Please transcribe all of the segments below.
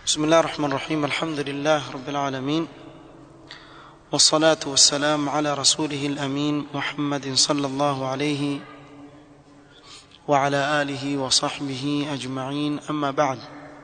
بسم الله الرحمن الرحيم الحمد لله رب العالمين والصلاة والسلام على رسوله الأمين محمد صلى الله عليه وعلى آله وصحبه أجمعين أما بعد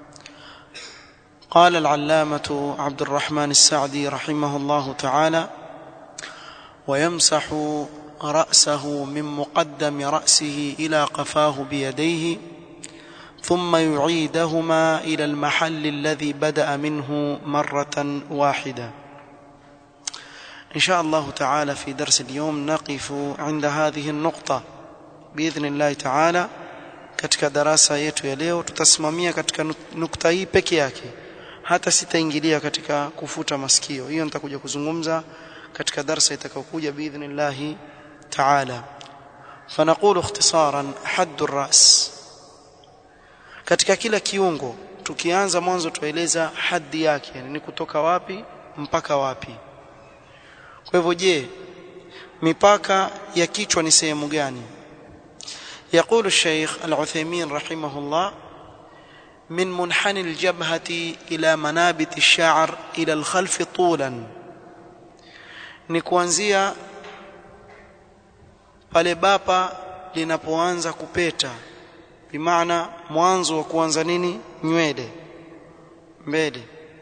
قال العلامة عبد الرحمن السعدي رحمه الله تعالى ويمسح رأسه من مقدم رأسه إلى قفاه بيديه ثم يعيدهما إلى المحل الذي بدأ منه مرة واحدة إن شاء الله تعالى في درس اليوم نقف عند هذه النقطة بإذن الله تعالى katika darasa yetu ya leo tutasimamia katika nukta hii peke yake hata sitaingilia katika kufuta masikio hiyo nitakuja kuzungumza katika darasa itakayokuja biidhnillahi taala fanaqulu ikhtisaran haddu ras katika kila kiungo tukianza mwanzo tueleza haddi yake yani ni kutoka wapi mpaka wapi kwa hivyo je mipaka ya kichwa ni sehemu gani يقول الشيخ العثيمين رحمه الله من منحني الجبهة إلى منابت الشعر إلى الخلف طولا ni kuanzia pale bapa linapoanza kupeta bimaana mwanzo wa kuanza nini nywele mbele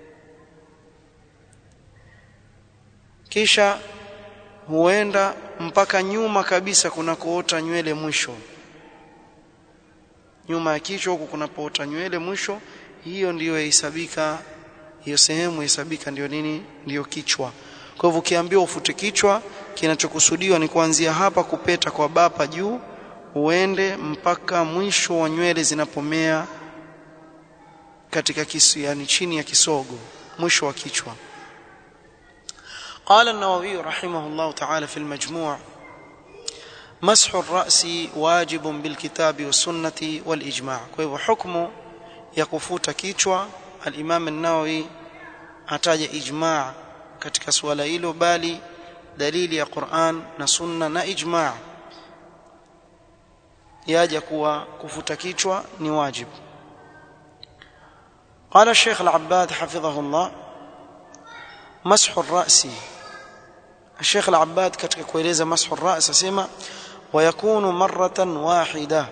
kisha huenda mpaka nyuma kabisa kunakoota nywele mwisho nyuma ya kichwa huku kunapoota nywele mwisho hiyo ndiyo yahesabika hiyo sehemu yahesabika ndiyo nini ndiyo kichwa kwa hivyo ukiambiwa ufute kichwa kinachokusudiwa ni kuanzia hapa kupeta kwa bapa juu uende mpaka mwisho wa nywele zinapomea katika kisu yani chini ya kisogo mwisho wa kichwa قال النووي رحمه الله تعالى في المجموع مسح الرأس واجب بالكتاب والسنة والإجماع فهو حكم يكفوت كيchwa الإمام النووي ataja ijma' katika suala hilo bali dalili ya Qur'an na sunna na ijma' yaja kuwa kufuta kichwa ni wajibu قال الشيخ العباد حفظه الله مسح الرأس الشيخ العباد katika kueleza مسح الرأس asema ويكون مرة واحدة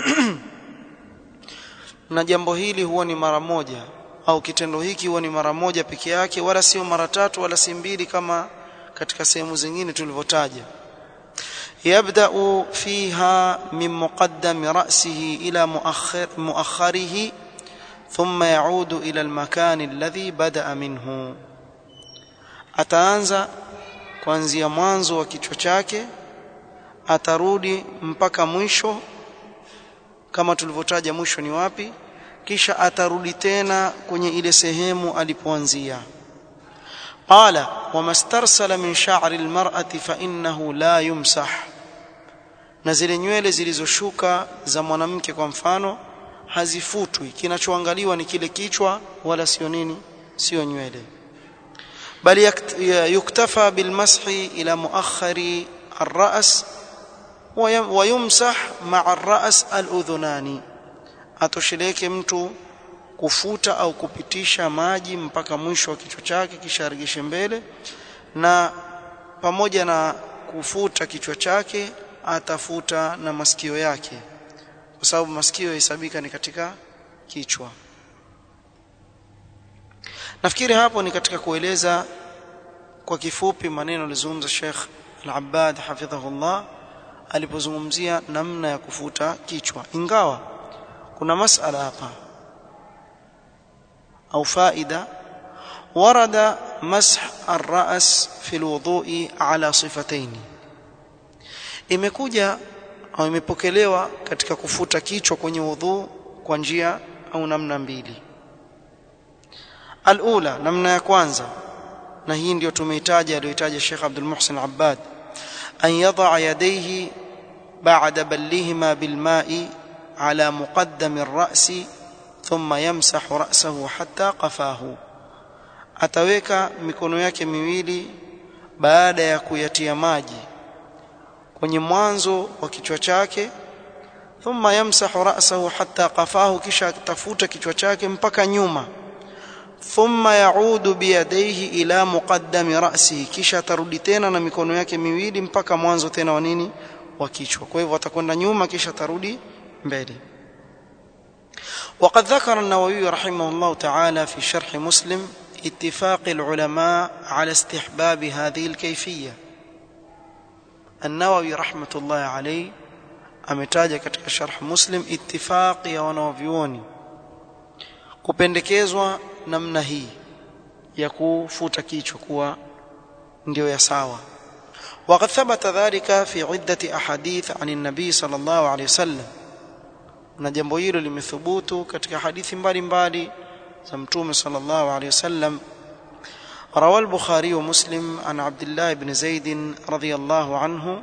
na jambo hili huwa ni mara moja au kitendo hiki huwa ni mara moja peke yake wala sio mara tatu wala si mbili kama katika sehemu zingine tulivyotaja يبدا فيها من مقدم راسه الى مؤخر مؤخره ثم يعود الى المكان الذي بدا منه ataanza kuanzia mwanzo wa kichwa chake atarudi mpaka mwisho kama tulivyotaja mwisho ni wapi kisha atarudi tena kwenye ile sehemu alipoanzia qala wamastarsala min sha'ri almar'ati fa innahu la yumsah na zile nywele zilizoshuka za mwanamke kwa mfano hazifutwi kinachoangaliwa ni kile kichwa wala sio nini sio nywele bali yuktafa bilmashi ila muakhari الراس ويمسح مع الراس الاذنان atosheleke mtu kufuta au kupitisha maji mpaka mwisho wa kichwa chake kisha aregeshe mbele na pamoja na kufuta kichwa chake atafuta na masikio yake kwa sababu masikio yahesabika ni katika kichwa nafikiri hapo ni katika kueleza kwa kifupi maneno alizungumza Sheikh Al-Abbad hafidhahullah alipozungumzia namna ya kufuta kichwa ingawa kuna masala hapa au faida ورد مسح الراس في الوضوء على صفتين imekuja au imepokelewa katika kufuta kichwa kwenye udhu kwa njia au namna mbili alula namna ya kwanza na hii ndio tumeitaja aliyoitaja Sheikh Abdul Muhsin Abbad an yadha yadayhi ba'da ballihima bilma'i على مقدم الرأس ثم يمسح رأسه حتى قفاه ataweka mikono yake miwili baada ya kuyatia maji kwenye mwanzo wa kichwa chake thumma yamsahu ra'sahu hatta qafahu kisha atafuta kichwa chake mpaka nyuma thumma yaudu biyadaihi ila muqaddami ra'sihi kisha atarudi tena na mikono yake miwili mpaka mwanzo tena wa nini wa kichwa kwa hivyo atakwenda nyuma kisha atarudi mbele وقد ذكر النووي رحمه الله تعالى في شرح مسلم اتفاق العلماء على استحباب هذه الكيفيه النووي رحمه الله عليه ametaja katika sharh muslim ittifaqi ya wanavyuoni kupendekezwa namna hii ya kufuta kichwa kuwa ndio ya sawa وقد ثبت ذلك في عدة أحاديث عن النبي صلى الله عليه وسلم na jambo hilo limethubutu katika hadithi mbalimbali za mtume sallallahu alayhi wasallam روى البخاري ومسلم عن عبد الله بن زيد رضي الله عنه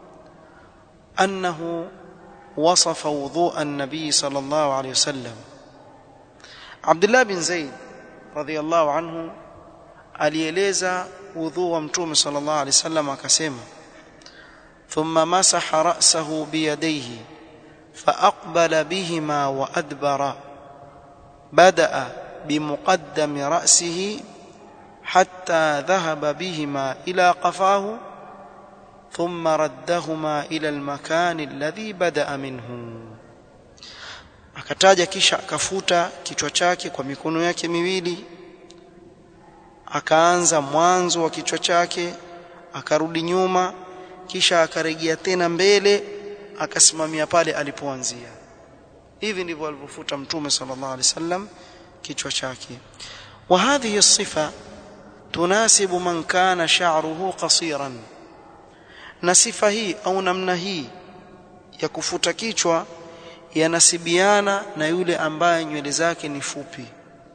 أنه وصف وضوء النبي صلى الله عليه وسلم عبد الله بن زيد رضي الله عنه alieleza wudhu wa mtume sallallahu alaihi wasallam akasema thumma masaha ra'sahu biyadayhi فأقبل بهما وأدبر بدأ بمقدم رأسه حتى ذهب بهما إلى قفاه ثم ردهما إلى المكان الذي بدأ منه akataja kisha akafuta kichwa chake kwa mikono yake miwili akaanza mwanzo wa kichwa chake akarudi nyuma kisha akarejea tena mbele akasimamia pale alipoanzia hivi ndivyo alivyofuta mtume sallallahu alaihi wasallam kichwa chake wa hadhihi sifa tunasibu man kana sha'ruhu qasiran na sifa hii au namna hii ya kufuta kichwa yanasibiana na yule ambaye nywele zake ni fupi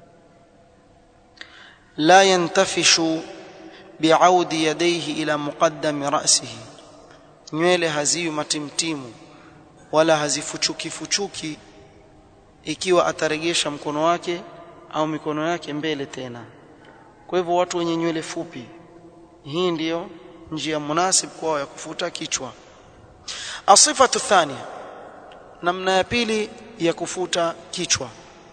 la yantafishu bi'audi yadayhi ila muqaddami ra'sihi nywele haziwi matimtimu wala hazifuchuki fuchuki ikiwa ataregesha mkono wake au mikono yake mbele tena kwa hivyo watu wenye nywele fupi hii ndiyo njia munasib kwao ya kufuta kichwa asifatu thania namna ya pili ya kufuta kichwa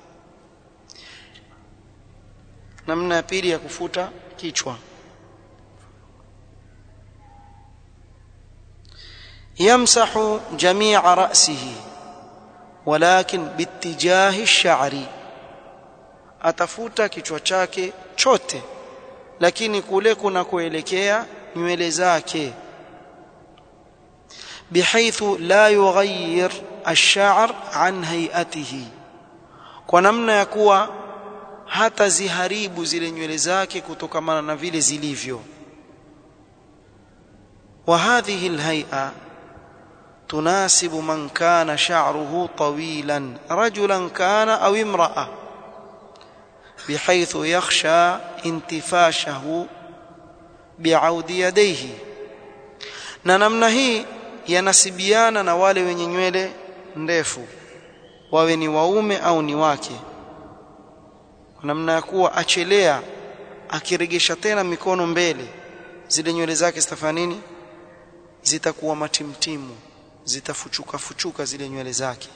namna ya pili ya kufuta kichwa يمسح جميع رأسه ولكن باتجاه الشعر atafuta kichwa chake chote lakini kule kuna kuelekea nywele zake bihaithu la yughayyir ash-sha'r an hay'atihi kwa namna ya kuwa hata ziharibu zile nywele zake kutokamana na vile zilivyo wa hadhihi al-hay'a تناسب من كان شعره طويلا رجلا كان او امراه بحيث يخشى انتفاشه بعود يديه na namna hii yanasibiana na wale wenye nywele ndefu wawe ni waume au ni wake kwa namna ya kuwa achelea akiregesha tena mikono mbele zile nywele zake zitafanya nini zitakuwa matimtimu zitafuchuka fuchuka zile nywele zake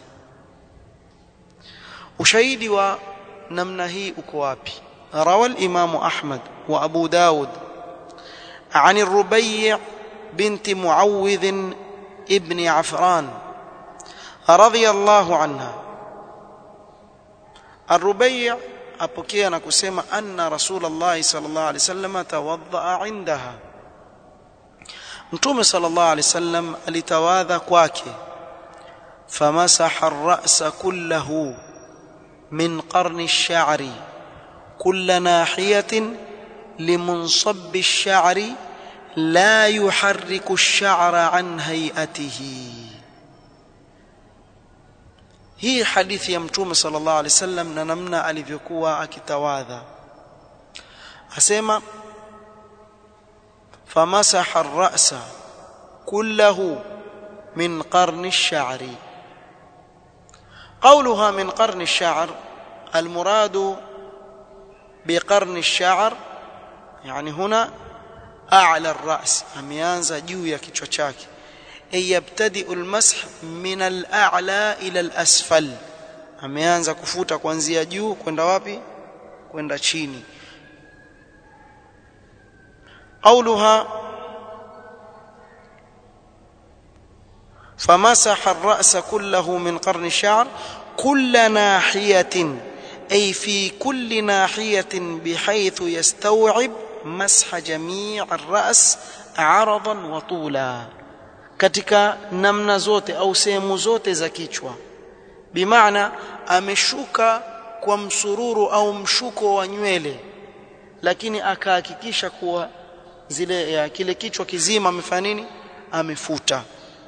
ushahidi wa namna hii uko wapi rawa al-imam ahmad wa abu daud عن الربيع بنت معوذ ابن عفران رضي الله عنها الربيع apokea na kusema anna rasulullah sallallahu alaihi wasallam tawaddaa indaha mtume sallallahu alaihi wasallam alitawadha kwake famasaha ar-ra'sa kullahu min qarni ash-sha'ri kull nahiyatin limunsab ash-sha'ri la yuharriku ash-sha'ra an hay'atihi hii hadithi ya mtume sallallahu alaihi wasallam na namna alivyokuwa akitawadha asema فمسح الرأس كله من قرن الشعر قولها من قرن الشعر المراد بقرن الشعر يعني هنا أعلى الرأس أميانزا جويا kichwa chake أي يبتدئ المسح من الأعلى إلى الأسفل ameanza kufuta kuanzia juu kwenda wapi kwenda chini قولها فمسح الرأس كله من قرن الشعر كل ناحية أي في كل ناحية بحيث يستوعب مسح جميع الرأس عرضا وطولا katika namna zote au sehemu zote za kichwa bimaana ameshuka kwa msururu au mshuko wa nywele lakini akahakikisha kuwa zile ya kile kichwa kizima amefanya nini amefuta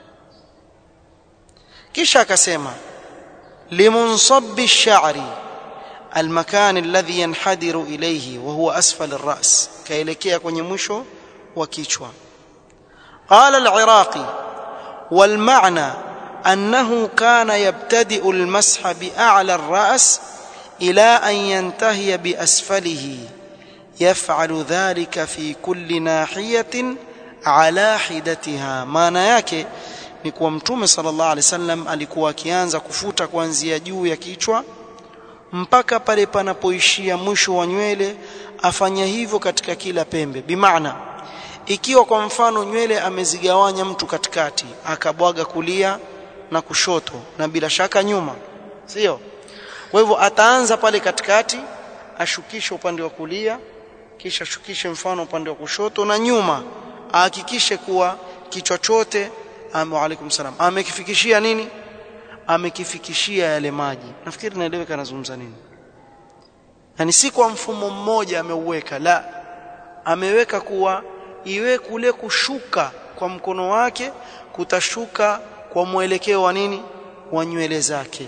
kisha akasema limunsabbi ash-sha'ri المكان الذي ينحدر إليه وهو أسفل الرأس كيلكيه kwenye mwisho wa kichwa قال العراقي والمعنى أنه كان يبتدئ المسح بأعلى الرأس إلى أن ينتهي بأسفله يفعل ذلك في كل ناحية على حدتها maana yake ni kuwa mtume sallallahu alaihi wasallam alikuwa akianza kufuta kuanzia juu ya kichwa mpaka pale panapoishia mwisho wa nywele afanya hivyo katika kila pembe bimaana ikiwa kwa mfano nywele amezigawanya mtu katikati akabwaga kulia na kushoto na bila shaka nyuma sio kwa hivyo ataanza pale katikati ashukishe upande wa kulia kisha shukishe mfano upande wa kushoto na nyuma ahakikishe kuwa kichwa chote wa alaikum salam amekifikishia nini amekifikishia yale maji nafikiri naeleweka nazungumza nini yani si kwa mfumo mmoja ameuweka la ameweka kuwa iwe kule kushuka kwa mkono wake kutashuka kwa mwelekeo wa nini wa nywele zake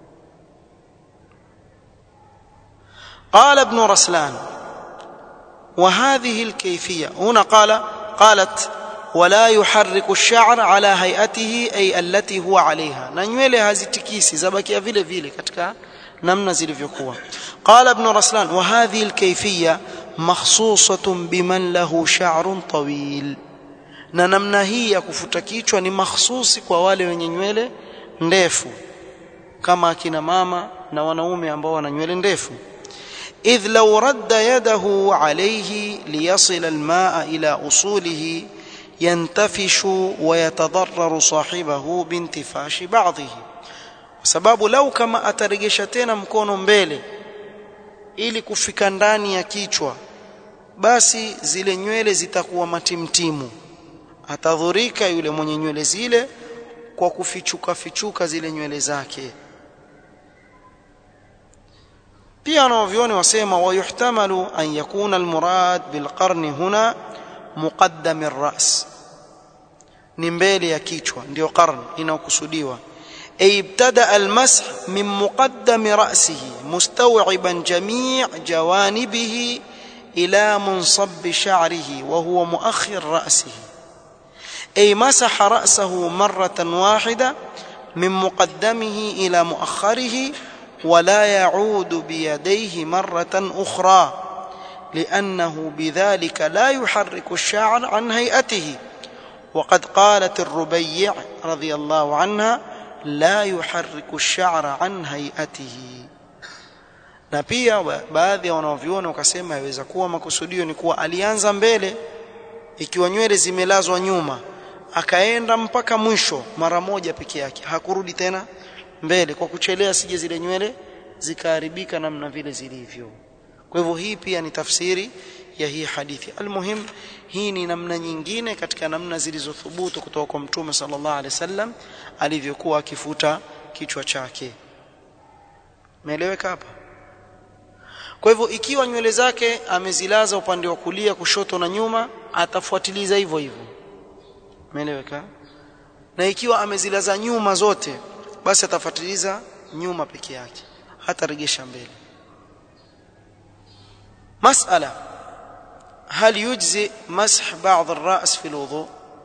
قال ابن رسلان وهذه الكيفية هنا قال قالت ولا يحرك الشعر على هيئته أي التي هو عليها na nywele hazitikisi zabakia vile vile katika namna zilivyokuwa قال ابن رسلان وهذه الكيفية مخصوصة بمن له شعر طويل na namna hii ya kufuta kichwa ni mahsusi kwa wale wenye nywele ndefu kama akina mama na wanaume ambao wana nywele ndefu idh law radda yadahu alayhi liyasil almaa ila usulihi yantafishu wa yatadarraru sahibahu bintifashi ba'dhihi sababu lau kama ataregesha tena mkono mbele ili kufika ndani ya kichwa basi zile nywele zitakuwa matimtimu atadhurika yule mwenye nywele zile kwa kufichuka fichuka zile nywele zake pia wanavyoni wasema wayuhtamalu an yakuna almurad bilqarni huna muqaddam arras ni mbele ya kichwa ndio qarn inaokusudiwa ay ibtada almash min muqaddam ra'sihi mustaw'iban jami' jawanibihi ila munsab sha'rihi wa huwa muakhir ra'sihi أي مسح رأسه مرة واحدة من مقدمه إلى مؤخره ولا يعود بيديه مرة أخرى لأنه بذلك لا يحرك الشعر عن هيئته وقد قالت الربيع رضي الله عنها لا يحرك الشعر عن هيئته na pia baadhi ya wanavyuoni wakasema yaweza kuwa makusudio ni kuwa alianza mbele ikiwa nywele zimelazwa nyuma akaenda mpaka mwisho mara moja peke yake hakurudi tena mbele kwa kuchelea sije zile nywele zikaharibika namna vile zilivyo kwa hivyo hii pia ni tafsiri ya hii hadithi almuhim hii ni namna nyingine katika namna zilizothubutu kutoka kwa mtume sallallahu alaihi wasallam alivyokuwa akifuta kichwa chake meeleweka hapa kwa hivyo ikiwa nywele zake amezilaza upande wa kulia kushoto na nyuma atafuatiliza hivyo hivyo Umeeleweka? Na ikiwa amezilaza nyuma zote basi atafuatiliza nyuma peke yake. Hataregesha mbele. Mas'ala هل يجزي مسح بعض الراس في الوضوء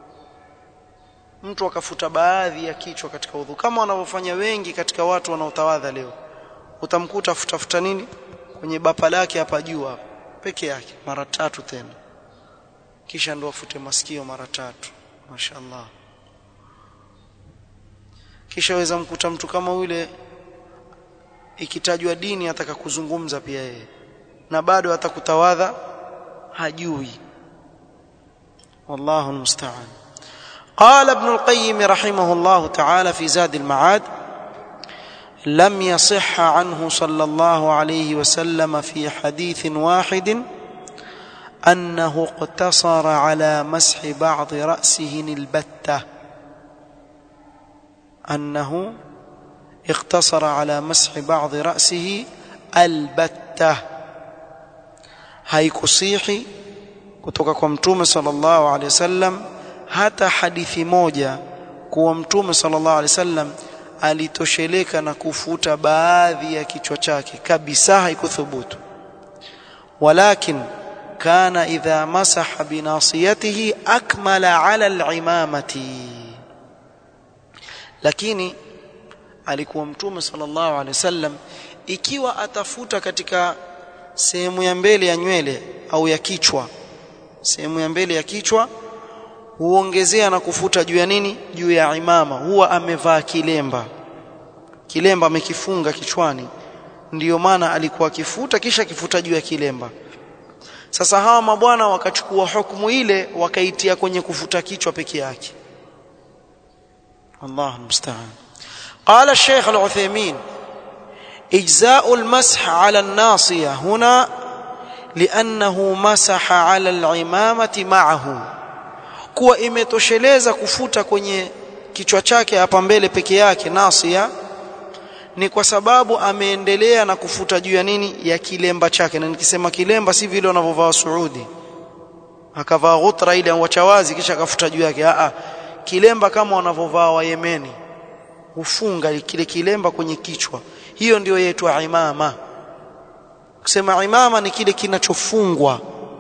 mtu akafuta baadhi ya kichwa katika udhu kama wanavyofanya wengi katika watu wanaotawadha leo utamkuta futafuta nini kwenye bapa lake hapa juu hapa peke yake mara tatu tena kisha ndo afute masikio mara tatu mashaallah kisha weza mkuta mtu kama yule ikitajwa dini ataka kuzungumza pia yeye na bado atakutawadha hajui والله المستعان قال ابن القيم رحمه الله تعالى في زاد المعاد لم يصح عنه صلى الله عليه وسلم في حديث واحد انه اقتصر على مسح بعض راسه البته انه اقتصر على مسح بعض راسه البته haikusihi kutoka kwa mtume sallallahu alaihi wasallam hata hadithi moja kuwa mtume sallallahu alaihi wasallam alitosheleka na kufuta baadhi ya kichwa chake kabisa haikuthubutu walakin kana idha masaha binasiyatihi akmala ala al-imamati lakini alikuwa mtume sallallahu alaihi wasallam ikiwa atafuta katika sehemu ya mbele ya nywele au ya kichwa sehemu ya mbele ya kichwa huongezea na kufuta juu ya nini juu ya imama huwa amevaa kilemba kilemba amekifunga kichwani ndiyo maana alikuwa akifuta kisha kifuta juu ya kilemba sasa hawa mabwana wakachukua hukumu ile wakaitia kwenye kufuta kichwa peke yake Allah musta'an قال الشيخ العثيمين إجزاء المسح على الناصية هنا لأنه مسح على العمامة معه kuwa imetosheleza kufuta kwenye kichwa chake hapa mbele peke yake nasia ni kwa sababu ameendelea na kufuta juu ya nini ya kilemba chake na nikisema kilemba si vile wanavyovaa Saudi akavaa ghutra ile wachawazi kisha akafuta juu yake a kilemba kama wanavyovaa wa Yemeni hufunga kile kilemba kwenye kichwa hiyo ndio yaitwa imama kusema imama ni kile kinachofungwa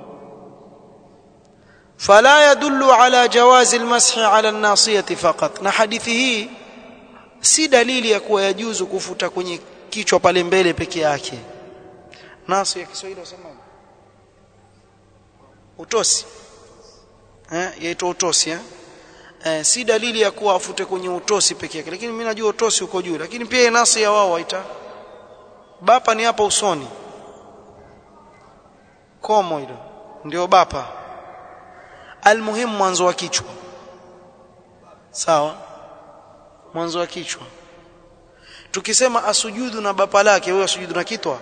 فلا يدل على جواز المسح على الناصيه فقط na hadithi hii si dalili ya kuwa yajuzu kufuta kwenye kichwa pale mbele peke yake nasu ya Kiswahili wasemaje utosi eh yaitwa utosi eh? eh si dalili ya kuwa afute kwenye utosi peke yake lakini mimi najua utosi uko juu lakini pia nasi ya wao waita bapa ni hapa usoni komo hilo ndio bapa almuhimu mwanzo wa kichwa sawa mwanzo wa kichwa tukisema asujudu na bapa lake huyo asujudu na kitwa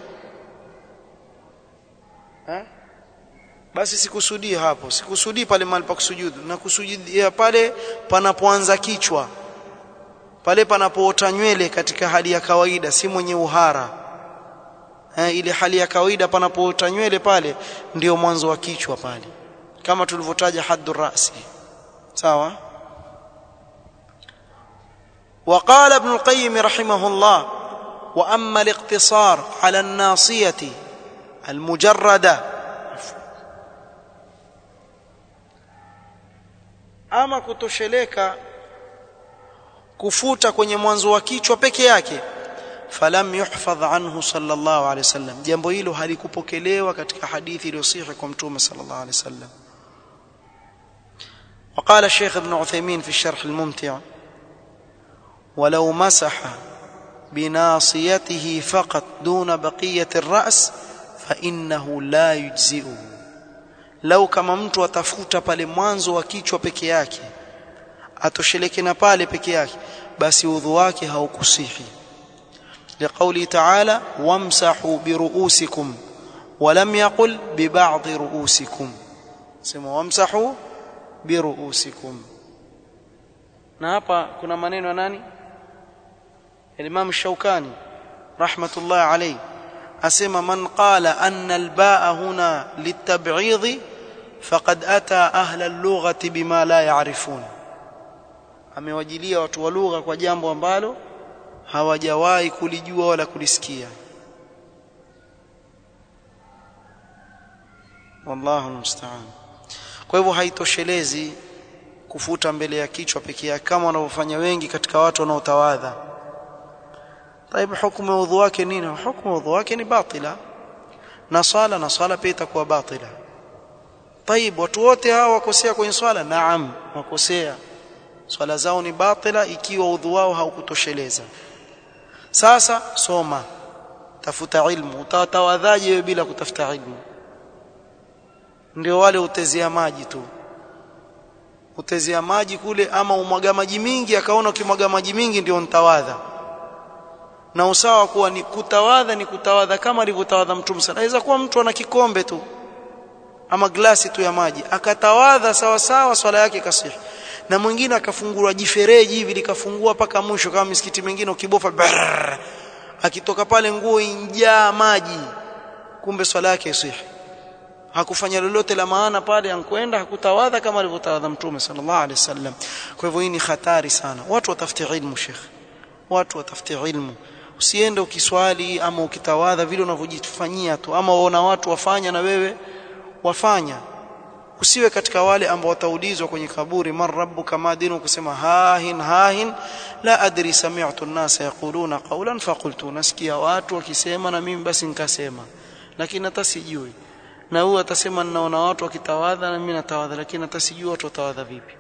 eh basi sikusudii hapo sikusudii pale mahali pa kusujudu na kusujudia pale panapoanza kichwa pale panapoota nywele katika hali ya kawaida si mwenye uhara eh, ile hali ya kawaida panapoota nywele pale ndio mwanzo wa kichwa pale kama tulivyotaja haddu rasi sawa وقال ابن القيم رحمه الله واما الاقتصار على الناصيه المجرده ama kutosheleka kufuta kwenye mwanzo wa kichwa peke yake falam yuhfadh anhu sallallahu alaihi wasallam jambo hilo halikupokelewa katika hadithi iliyosihi kwa mtume sallallahu alaihi wasallam وقال الشيخ ابن عثيمين في الشرح الممتع ولو مسح بناصيته فقط دون بقية الرأس فإنه لا يجزئه لو كما mtu atafuta pale mwanzo wa kichwa peke yake atosheleke na pale peke yake basi udhu wake haukusihi لقوله تعالى وامسحوا برؤوسكم ولم يقل ببعض رؤوسكم سموا وامسحوا برؤوسكم na hapa kuna maneno ya nani Imam Shaukani rahmatullah alayhi asema man qala anna albaa huna litab'idhi faqad ata ahla al-lughati bima la ya'rifun amewajilia watu wa lugha kwa jambo ambalo hawajawahi kulijua wala kulisikia wallahu musta'an kwa hivyo haitoshelezi kufuta mbele ya kichwa pekee yake kama wanavyofanya wengi katika watu wanaotawadha طيب hukumu ya udhu wake nini hukumu ya udhu wake ni batila na swala na swala pia itakuwa batila طيب watu wote hawa wakosea kwenye swala naam wakosea swala zao ni batila ikiwa udhu wao haukutosheleza sasa soma tafuta ilmu utatawadhaje wewe bila kutafuta ilmu ndio wale utezea maji tu utezea maji kule ama umwaga maji mingi akaona ukimwaga maji mingi ndio ntawadha na usawa kuwa ni kutawadha ni kutawadha kama alivyotawadha mtume sana aweza kuwa mtu ana kikombe tu ama glasi tu ya maji akatawadha sawa sawa swala yake kasihi na mwingine akafungua jifereji hivi likafungua paka mwisho kama misikiti mingine ukibofa brrr, akitoka pale nguo injaa maji kumbe swala yake isihi hakufanya lolote la maana pale ankwenda hakutawadha kama alivyotawadha mtume sallallahu alaihi wasallam kwa hivyo hii ni hatari sana watu watafute ilmu sheikh watu watafute ilmu usiende ukiswali ama ukitawadha vile unavyojifanyia tu ama waona watu wafanya na wewe wafanya usiwe katika wale ambao wataulizwa kwenye kaburi man rabbuka ma dinu kusema hahin hahin la adri sami'tu an-nasa yaquluna qawlan faqultu nasikia watu wakisema na mimi basi nikasema lakini hata sijui na huyu atasema ninaona watu wakitawadha na mimi natawadha lakini hata sijui watu watawadha vipi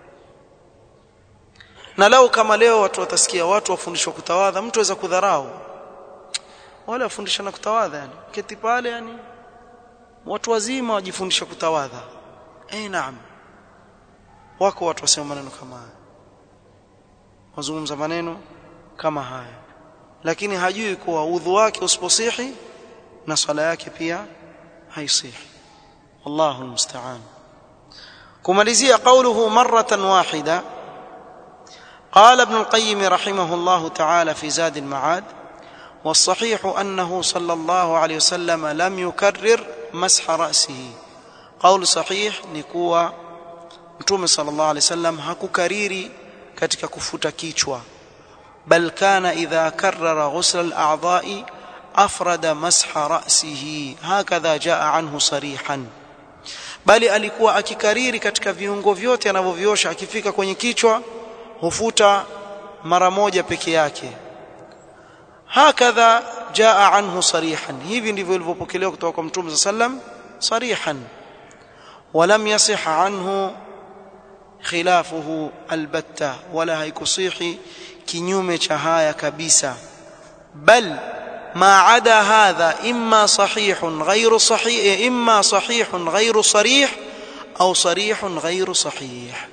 na lau kama leo watu watasikia watu wafundishwa kutawadha mtu aweza kudharau wale wafundishana kutawadha yani keti pale yani watu wazima wajifundisha kutawadha eh naam wako watu wasema maneno kama haya wazungumza maneno kama haya lakini hajui kuwa udhu wake usiposihi na swala yake pia haisihi wallahu almusta'an kumalizia qawluhu maratan wahida قال ابن القيم رحمه الله تعالى في زاد المعاد والصحيح انه صلى الله عليه وسلم لم يكرر مسح راسه قول صحيح ni kuwa mtume sallallahu alaihi wasallam hakukariri katika kufuta kichwa bal kana idha karrara ghusl al-a'dha'i afrada masha ra'sihi hakadha jaa anhu sarihan bali alikuwa akikariri katika viungo vyote anavyoviosha akifika kwenye kichwa hufuta mara moja peke yake hakadha jaa anhu sarihan hivi ndivyo ilivyopokelewa kutoka kwa mtume sallam sarihan ولم يصح عنه خلافه البتة ولا هيكصيح kinyume cha haya kabisa bal ما عدا هذا إما صحيح غير صحيح إما صحيح غير صريح أو صريح غير صحيح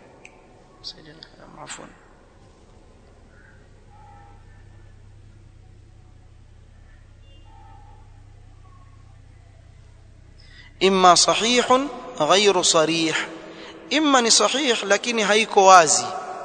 عفوا إما صحيح غير صريح إما صحيح لكن هيكو وازي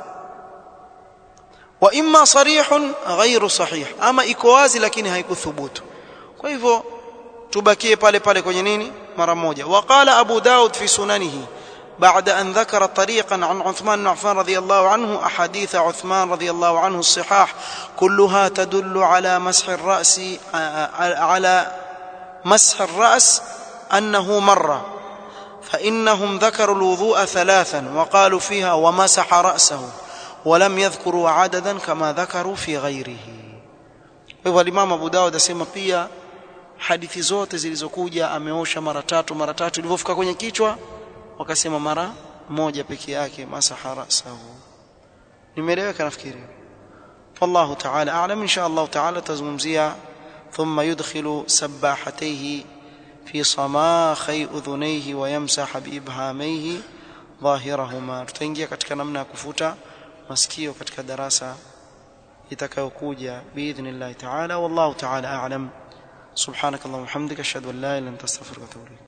واما صريح غير صحيح ama iko wazi lakini haikuthubutu kwa hivyo tubakie pale pale kwenye nini mara moja waqala abu daud fi sunanihi بعد أن ذكر طريقا عن عثمان بن عفان رضي الله عنه أحاديث عثمان رضي الله عنه الصحاح كلها تدل على مسح الرأس على مسح الرأس أنه مرة فإنهم ذكروا الوضوء ثلاثا وقالوا فيها ومسح رأسه ولم يذكروا عددا كما ذكروا في غيره hivyo Imam Abu Dawud asema pia hadithi zote zilizokuja ameosha mara tatu mara tatu ilivyofika kwenye kichwa wakasema mara moja peke yake masaha rasahu nimeeleweka nafikiri والله تعالى اعلم ان شاء الله تعالى تزمزيا ثم يدخل سباحتيه في صماخي اذنيه ويمسح بابهاميه ظاهرهما tutaingia katika namna ya kufuta masikio katika darasa itakayokuja biidhnillah ta'ala wallahu ta'ala a'lam subhanakallahumma hamdika ashhadu an la ilaha illa anta astaghfiruka wa atubu